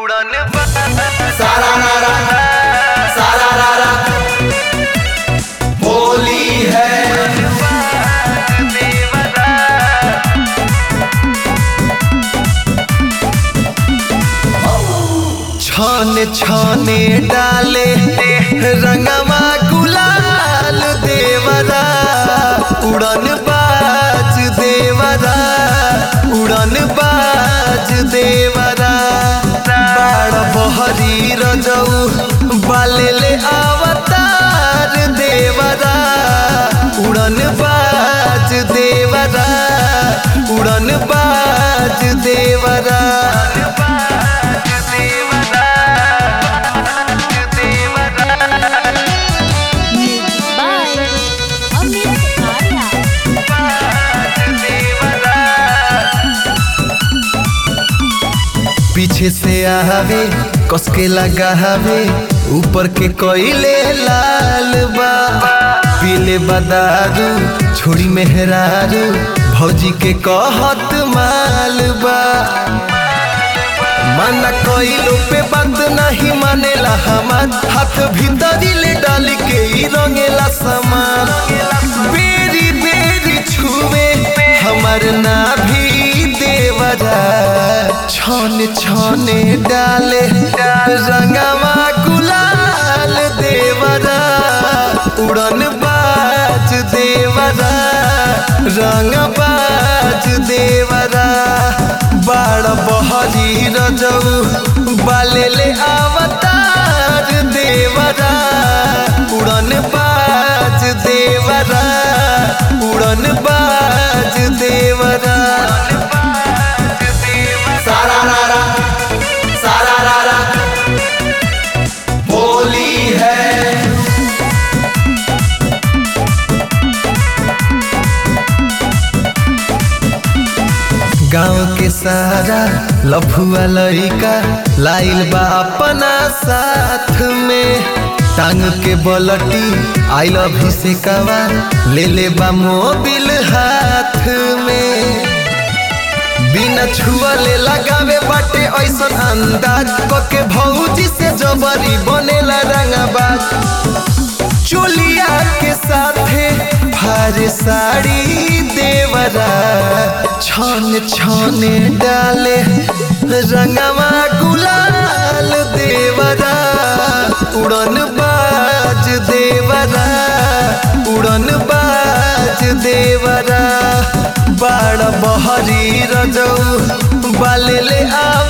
उड़न सारा रारा सारा रारा होली है छाने छाने डाले रंगवा गुलाल देवरा उड़न बाज देवरा उड़न बाज देवरा बाड़ बहरी रजऊ बाले ले अवतार देवरा उड़न बाज देवरा उड़न बाज देवरा Bye. Amit Arya. पीछे से आवे कसके लगावे ऊपर के कोयले लाल बा पीले बदारू छोड़ी मेहरारू भौजी के कहत माल बा माना कोइलो पे बंद नहीं मानेला हमार हाथ भीतरी ले डाल के ही रंगेला सामान बेरी बेरी छुए हमार नाभी देवरा छन छने डाले रंगवा गुलाल देवरा उड़न बाज देवरा रंग बाज देवरा बाड़ बहरी रजऊ बाले ले अवतार देवरा उड़न बाज देवरा उड़न बाज देवरा सारा रारा सारा रारा होली है गाँव के सारा लफुआ लड़का लाइल बा अपना साथ में टांग के बलटी आई लव से कवा ले ले बा मोबिल हाथ में बिना छुअले लगावे बाटे ऐसन अंदाज कके भौजी से जबरी बनेला रंगाबाज चोलिया के साथे भारे साड़ी देवरा छन छने डाले रंगवा गुलाल देवरा उड़न बाज देवरा उड़न बाज देवरा बाड़ बहरी रजऊ बाले ले आ